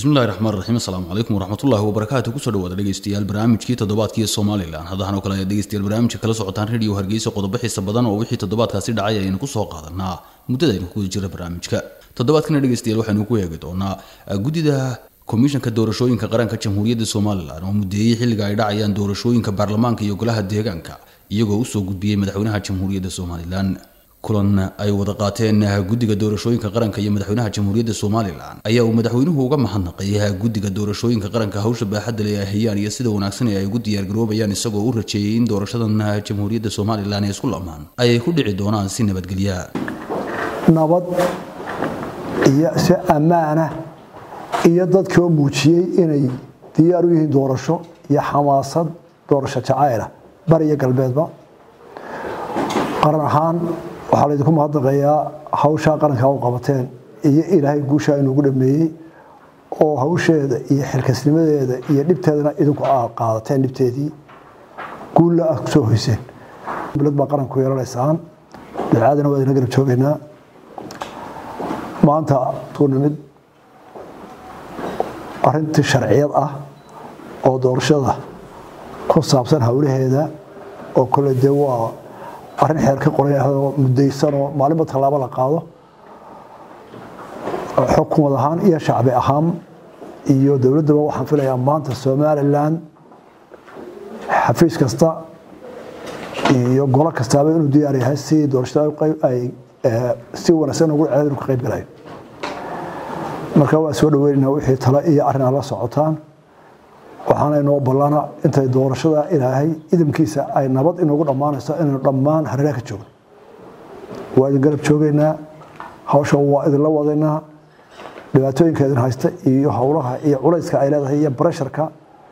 bismillahi raxmaan raxiim asalaamu calaykum waraxmatullaahi wabarakaatu kusoo dhawaada dhegeystayaal barnaamijkii toddobaadkii somalilan haddahan oo kale ayaad dhegeystayaal barnaamijka kala socotaan radio hargeysa qodobo xiisa badan oo wixii toddobaadkaasi dhacay ayaynu kusoo qaadanaa muddada aynu kuwada jira barnaamijka toddobaadkana dhegeystayaal waxaynu ku eegi doonaa guddida komishanka doorashooyinka qaranka jamhuuriyadda somalilan oo mudeeyey xilliga ay dhacayaan doorashooyinka baarlamaanka iyo golaha deegaanka iyagoo usoo gudbiyey madaxweynaha jamhuuriyadda somalilan kulan ay wada qaateen guddiga doorashooyinka qaranka iyo madaxweynaha jamhuuriyadda somalilan ayaa uu madaxweynuhu uga mahadnaqay guddiga doorashooyinka qaranka hawsha baaxadda le ay hayaan iyo sida wanaagsan ee ay ugu diyaargaroobayaan isagoo u rajeeyey in doorashadan jamhuuriyadda somalilan ee isku lamaan ayay ku dhici doonaan si nabadgelya nabad iyo si ammaana iyo dadkoo muujiyey inay diyaar u yihiin doorasho iyo xamaasad doorasho jacayla bari iyo galbeedba qaran ahaan waxaa laydinku mahadnaqayaa hawshaa qarankaa u qabateen iyo ilaahay guushaa inuugu dhameeyey oo hawsheeda iyo xilkasnimadeeda iyo dhibteedana idinku aad qaadateen dhibteedii guulla aad kusoo hoyseen bilad baa qaranku yeelanaysaan dacaadana waa idina garab joogaynaa maanta tuu nimid arintii sharciyad ah oo doorashada ku saabsan howlaheeda oo kole dee waa arrin xeer ka qoran oo mudaysanoo maalinba tallaabo la qaado xukumad ahaan iyo shacbi ahaan iyo dowladdaba waxaan filayaa maanta somalilan xafiis kasta iyo golo kastaaba inuu diyaar yahay si doorashada ay si wanaagsan ugu ceedin ka qayb galayo marka waa soo dhaweynaynaa wixii tale iyo arrin aad la socotaan waxaana inoo ballana intay doorashada ilaahay idamkiisa ay nabad inoogu dhammaanayso inaynu dhammaan hareeraha ka joogno waa idin garab joogaynaa hawsha waa idinla wadaynaa dhibaatooyinka idin haysta iyo howlaha iyo culayska ay leedahay iyo baresharka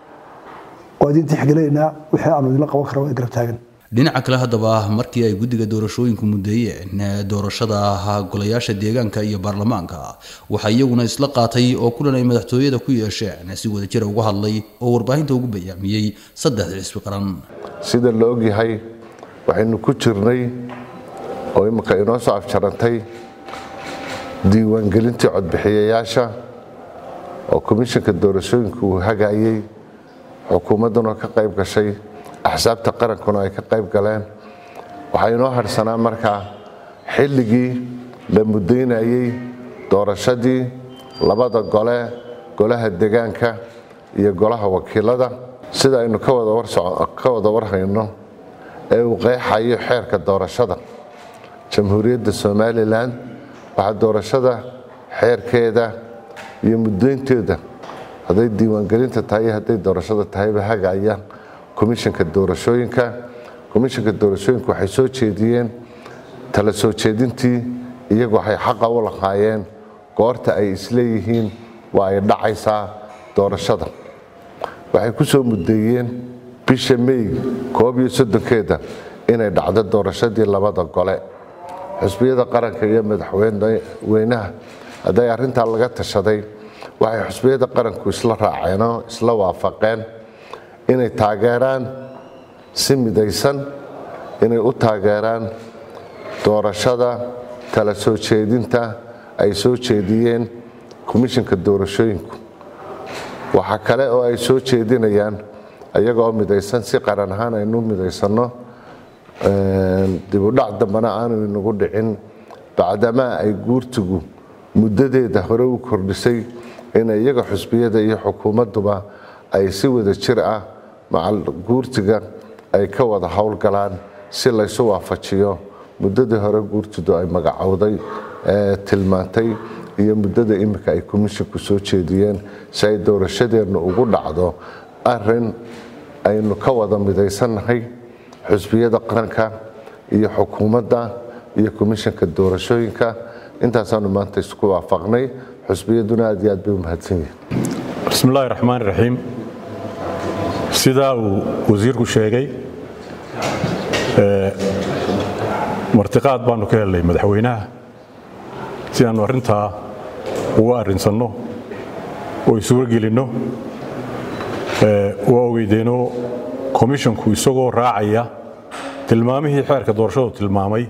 waa idin tixgelinaynaa wixii aanu idinla qaban kara waa garab taagan dhinaca kale haddaba markii ay guddiga doorashooyinku mudeeyeen doorashada golayaasha deegaanka iyo baarlamaanka waxaa iyaguna isla qaatay oo kulan ay madaxtooyada ku yeesheen si wadajira uga hadlay oo warbaahinta ugu bayaamiyey saddexda xisbi qaran sida la ogyahay waxaynu ku jirnay oo imika inoo soo afjarantay diiwaangelintii codbixiyayaasha oo komishanka doorashooyinku uu hagaayey xukuumadduna ka qayb gashay axsaabta qarankuna ay ka qayb galeen waxaa inoo harhsanaa markaa xilligii la mudaynayey doorashadii labada gole golaha degaanka iyo golaha wakiilada sida aynu ka wada warhayno ee uu qeexayo xeerka doorashada jamhuuriyadda somalilan waxaa doorashada xeerkeeda iyo mudaynteeda hadday diiwaangelinta tahay iyo hadday doorashada tahayba hagaayaan komishanka doorashooyinka komishanka doorashooyinka waxay soo jeediyeen tala soo jeedintii iyagu waxay xaqa u lahaayeen goorta ay isleeyihiin waa ay dhacaysaa doorashada waxay ku soo mudeeyeen bisha mey koob iyo soddonkeeda inay dhacdo doorashadii labada gole xusbiyada qaranka iyo madaxweynaha hadday arrintaa laga tashaday waxay xusbiyada qaranku isla raaceenoo isla waafaqeen inay taageeraan si midaysan inay u taageeraan doorashada tala soo jeedinta ay soo jeediyeen komishanka doorashooyinku waxaa kale oo ay soo jeedinayaan iyagoo midaysan si qaran ahaan aynu midaysanno dibudhac dambena aanu inagu dhicin bacdamaa ay guurtigu muddadeeda hore u kordhisay in iyaga xusbiyada iyo xukuumadduba ay si wada jir ah macal guurtiga ay ka wada howlgalaan si laysu waafajiyo muddadii hore guurtidu ay magacowday ee tilmaantay iyo muddada imika ay komishinku soo jeediyeen si ay doorashadeennu ugu dhacdo arin aynu ka wada midaysannahay xusbiyada qaranka iyo xukuumadda iyo komishanka doorashooyinka intaasaanu maanta isku waafaqnay xusbiyaduna aad iyo aad bay u mahadsan yihin bismi illaahi raxmaan raxiim sidaa uu wasiirku sheegay martiqaad baanu ka helnay madaxweynaha si aannu arrintaa uga arrinsanno oo isuga gelinno waa ogeydeenoo komishonku isagoo raacaya tilmaamihii xeerka doorashadu tilmaamay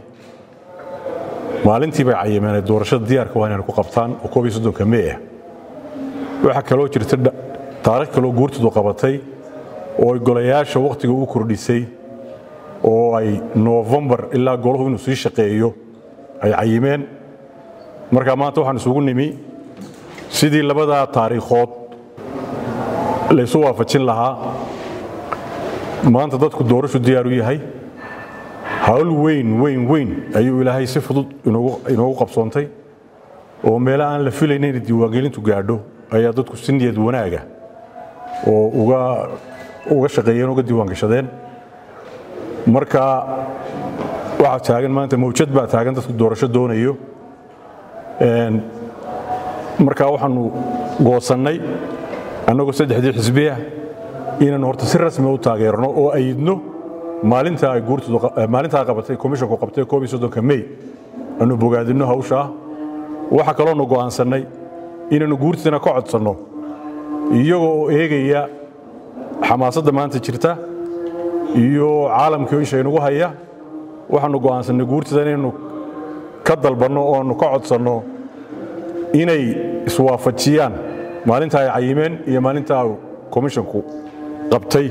maalintii bay cayimeenay doorashada diyaarka waa inaynu ku qabtaan oo koob iyo soddonka mee ah waxaa kaloo jirta taarikh kaloo guurtidu qabatay oo ay golayaasha wakhtiga u kordhisay oo ay noofembar ilaa golahu inuu sii shaqeeyo ay cayimeen marka maanta waxaan isugu nimi sidii labadaa taariikhood laysu waafajin lahaa maanta dadku doorashu diyaar u yahay hawl weyn weyn weyn ayuu ilaahay si fudud inoogu qabsoontay oo meelo aan la filayna inay diiwaangelintu gaadho ayaa dadku si niyad wanaaga oo uga shaqeeyeen uga diiwaangashadeen marka waxaa taagan maanta mawjad baa taagan dadku doorasho doonayo marka waxaanu goosannay annagoo saddexdii xisbiya inaannu horta si rasmi u taageerno oo ayidno maalintaa ay guurtmaalintaa qabatay komishonku qabtay koob iyo soddonka mey aanu bogaadinno hawshaa waxaa kaloonu go'aansannay inaannu guurtiina ka codsanno iyagoo oo eegaya xamaasadda maanta jirta iyo caalamkii isha inugu haya waxaanu go'aansannay guurtida inaynu ka dalbanno oo aanu ka codsanno inay iswaafajiyaan maalinta ay cayimeen iyo maalinta komishonku qabtay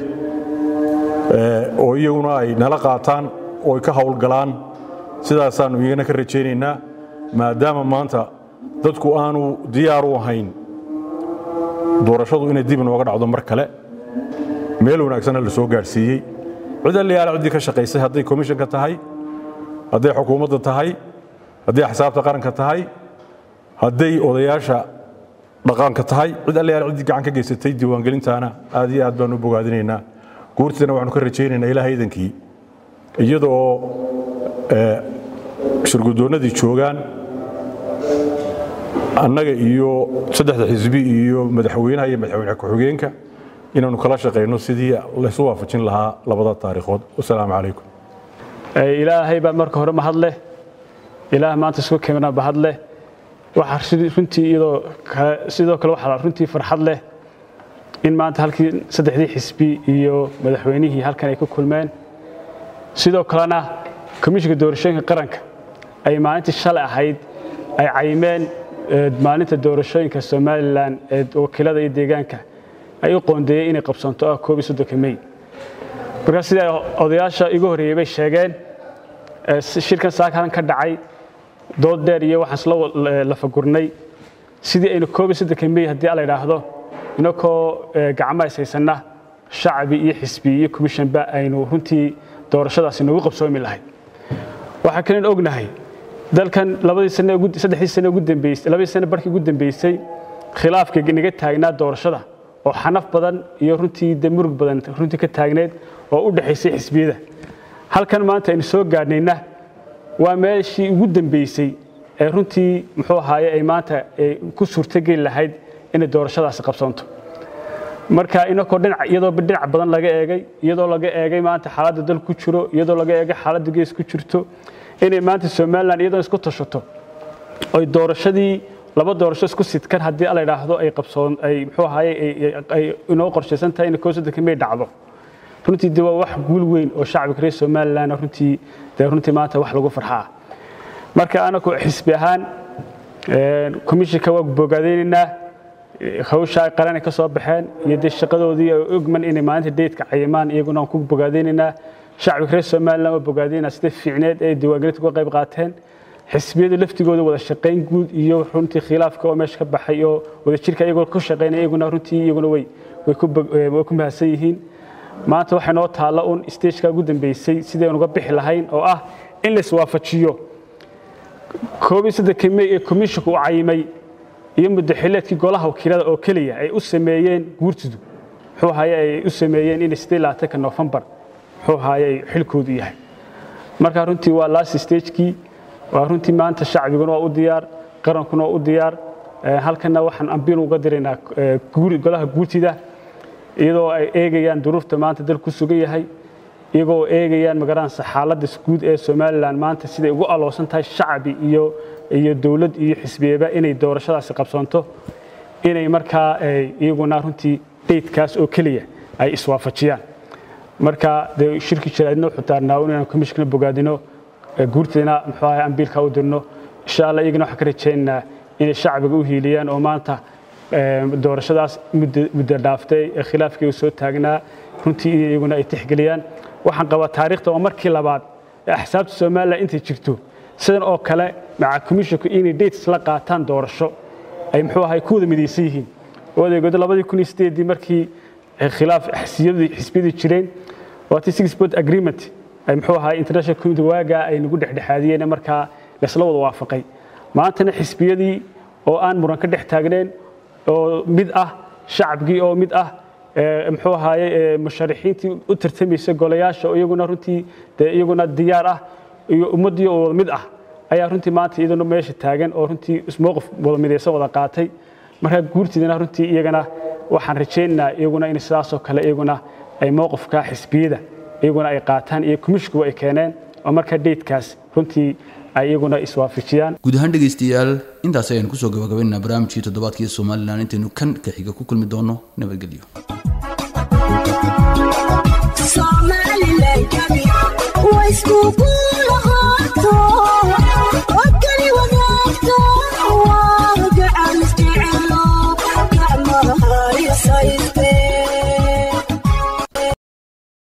oo iyaguna ay nala qaataan oo ay ka howlgalaan sidaasaannu iyagana ka rajaynaynaa maadaama maanta dadku aanu diyaar u ahayn doorashadu inay dib inooga dhacdo mar kale meel wanaagsanna la soo gaadhsiiyey cid alliyaala ciddii ka shaqaysay hadday komishanka tahay hadday xukuumadda tahay hadday axsaabta qaranka tahay hadday odayaasha dhaqaanka tahay cid alliyaala ciddii gacan ka geysatay diiwaangelintaana aad iyo aad baanu u bogaadinaynaa guurtidana waxaanu ka rajaynaynaa ilaaha iidankii iyada oo shirgudoonnadii joogaan annaga iyo saddexda xisbi iyo madaxweynaha iyo madaxweyne ku-xigeenka inaannu kala shaqayno sidii laysu waafajin lahaa labada taariikhood wasalaamu calaykum ilaahay baa marka hore mahad leh ilaah maanta isku keenaa bahad leh waxaa runtii iyadoo kale sidoo kale waxaa runtii farxad leh in maanta halkii saddexdii xisbi iyo madaxweynihii halkan ay ku kulmeen sidoo kalena komishinka doorashooyinka qaranka ay maalintii shalay ahayd ay cayimeen maalinta doorashooyinka somalilan ee wakiilada iyo deegaanka ay u qoondeeyeen inay qabsanto ah koob iyo soddonka mey markaa sida odayaasha igu horreeyey bay sheegeen shirkan saakalan ka dhacay dood dheer iyo waxaan isla lafagurnay sidii aynu koob iyo soddonka mey haddii la idhaahdo inakoo gacmo ishaysanna shacbi iyo xisbi iyo commissionba aynu runtii doorashadaasi nagu qabsoomi lahayd waxaa kalen ognahay dalkan labadii sane saddexdii sane ugu dambeysay labadii sane barkii ugu dambeysay khilaafka naga taagnaa doorashada oo xanaf badan iyo runtii de murug badan runtii ka taagneed oo u dhexaysay xisbiyada halkan maanta aynu soo gaadhnayna waa meeshii ugu dambeysay ee runtii muxuu ahaaye ay maanta ku suurtogeli lahayd inay doorashadaasi qabsanto marka inakoo dhinac iyadoo dhinac badan laga eegay iyadoo laga eegay maanta xaaladda dal ku jiro iyadoo laga eegay xaaladda gees ku jirto inay maanta somalilan iyadoo isku tashato oy doorashadii laba doorasho isku sidkan haddii la idhaahdo ay qabsoon ay muxuu ahaaye ay inoo qorshaysan tahay inay koosaddanka may dhacdo runtii de waa wax guul weyn oo shacbiga reer somalilan runtii dee runtii maanta wax lagu farxaa marka anaku xisbi ahaan komishinka waa bogaadaynaynaa hawsha ay qaranay ka soo baxeen iyo dee shaqadoodii ay ogman inay maalinta deydka cayimaan iyaguna aan ku bogaadaynaynaa shacbiga reer somalilan waa bogaadaynaa sida fiicneed ee diiwaangelinta uga qayb qaateen xisbiyada laftigooda wada shaqayn guud iyo runtii khilaafka oo meesha ka baxay oo wadajirka iyagoo ku shaqaynaya iyaguna runtii iyaguna way way ku mahadsan yihiin maanta waxay noo taalla un stageka ugu dambeysay sidaynu uga bixi lahayn oo ah in la iswaafajiyo koob iyo soddonka mey ee komishinku u cayimay iyo muddaxileedkii golaha wakiilada oo keliya ay u sameeyeen guurtidu muxuu ahaye ay u sameeyeen inay sidee labaatanka nofembar muxuu ahaye ay xilkoodu yahay marka runtii waa last stagekii waa runtii maanta shacbiguna waa u diyaar qarankuna waa u diyaar halkana waxaan ambiin uga diraynaa golaha guurtida iyadoo ay eegayaan duruufta maanta dal ku sugan yahay iyagoo eegayaan magaranaysa xaaladda guud ee somalilan maanta siday ugu aloosan tahay shacbi iyo iyo dowlad iyo xisbiyeba inay doorashadaasi qabsanto inay markaa iyaguna runtii daydkaas oo keliya ay iswaafajiyaan marka dee shirki jiraadna wuxuu taarnaa inaan komishkana bogaadino guurteena muxuu ahay ambiilka u dirno insha allah iyagana waxaan ka rajaynaynaa inay shacbiga u hiiliyaan oo maanta doorashadaas muddo dhaaftay ee khilaafkeegu soo taagnaa runtii iyaguna ay tixgeliyaan waxaan qabaa taariikhda oo markii labaad ee axsaabta somalilan intay jirto sidan oo kale maca commissionku inay dates la qaataan doorasho ay muxuu ahay ku wada midaysan yihiin odaygooda labadii kun iyo sideedii markii khilaaf xisbiyadii jireen waatii six point agreement ay muxuu ahay international community waagaa ay nagu dhexdhexaadiyeen markaa laysla wada waafaqay maantana xisbiyadii oo aan muran ka dhex taagneen oo mid ah shacabkii oo mid ah muxuu ahaaye musharaxiintii u tartamaysa golayaasha iyaguna runtii dee iyaguna diyaar ah iyo ummaddii oo wada mid ah ayaa runtii maanta iyaduna meesha taagan oo runtii ismooqif wada midaysan wada qaatay markaa guurtiidana runtii iyagana waxaan rajaynaynaa iyaguna in sidaasoo kale iyaguna ay mowqifka xisbiyada iyaguna ay qaataan iyo komishkuba ay keeneen oo markaa deydkaas runtii ay iyaguna iswaafajiyaan guud ahaan dhegaystayaal intaas ayaan kusoo gabagabaynaynaa barnaamijkii toddobaadkii somalilan intaynu kan ka xiga ku kulmi doono nabadgelyo Somaliland, way school,